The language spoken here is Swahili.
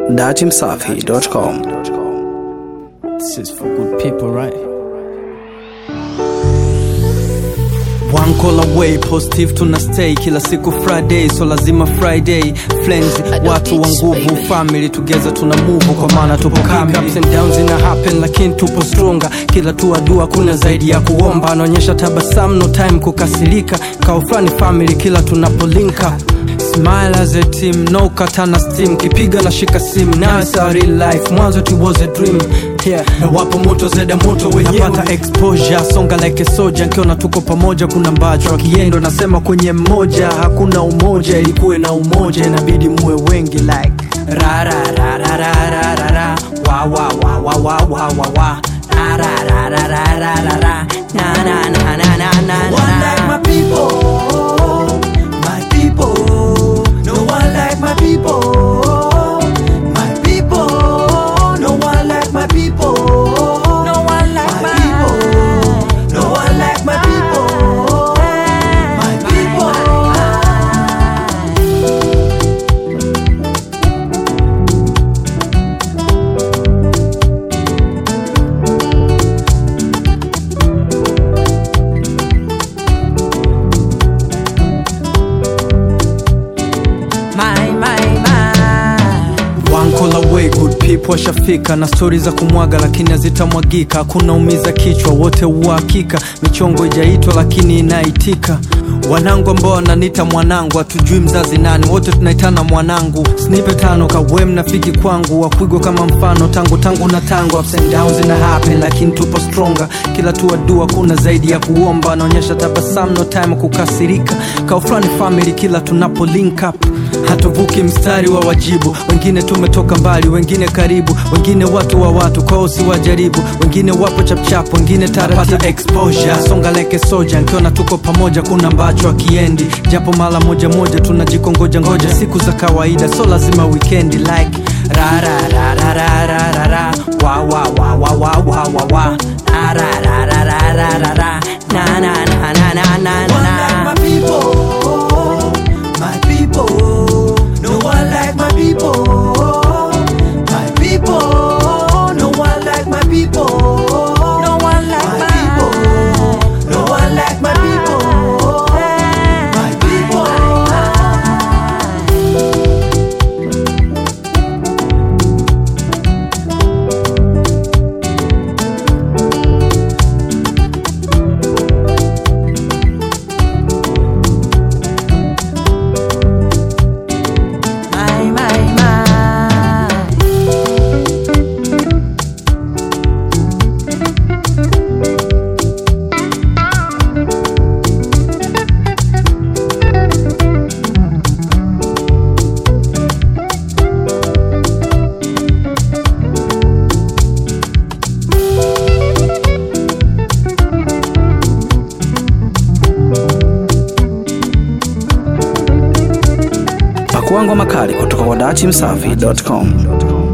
datimsafi.com. This is for good people, right? One call away, positive tuna stay kila siku Friday, so lazima Friday friends, watu wa nguvu, family together tuna move, kwa maana tupo kamili. Ups and downs ina happen, lakini tupo stronger. Kila tu dua kuna zaidi ya kuomba, anaonyesha tabasamu, no time kukasirika, kao fulani family kila tunapo link up Smile as a team, no katana steam Kipiga na shika sim, now it's a real life Mwanzo it was a dream yeah. Na wapo moto zeda moto wenyewe Napata exposure, songa like a soldier Nkiona tuko pamoja kuna mbacho Akiendo nasema kwenye mmoja Hakuna umoja, ilikuwe na umoja Inabidi muwe wengi like Ra ra ra ra ra ra ra ra Wa wa wa wa wa wa wa wa Ra ra ra ra ra ra ra ra Na na na na na na na one like my people, my people. No one like my people, my people. No one like my people, no one like my people. No one like my people, my people. My, my, my. One call away, good people washafika na stori za kumwaga lakini hazitamwagika. Hakuna umiza kichwa, wote uhakika. Michongo ijaitwa lakini inaitika. Wanangu ambao wananiita mwanangu, hatujui mzazi nani, wote tunaitana mwanangu. Snipe tano kawe mnafiki kwangu, wakwigwa kama mfano tangu tangu na tangu. Ups and downs ina happen lakini tupo stronger. Kila tu dua kuna zaidi ya kuomba, anaonyesha tabasamu, no time kukasirika. Kaufrani family kila tunapo link up hatuvuki mstari wa wajibu wengine tumetoka mbali wengine karibu wengine watu wa watu kwao si wajaribu wengine wapo chapchap wengine taratibu exposure songa like a soldier nkiona tuko pamoja kuna mbacho akiendi japo mara moja moja tunajikongoja ngoja siku za kawaida so lazima weekendi like ra ra ra ra ra ra ra ra wa wa wa wa wa wa wa wa ra ra ra ra ra ra ra ra na na na na na na One na like my people, my people. No one like my people, my people. No one like my people, No one like my my people. No one like my people, my people. my, my, my. Pakuangwa makali kutoka kwa datimsafi.com.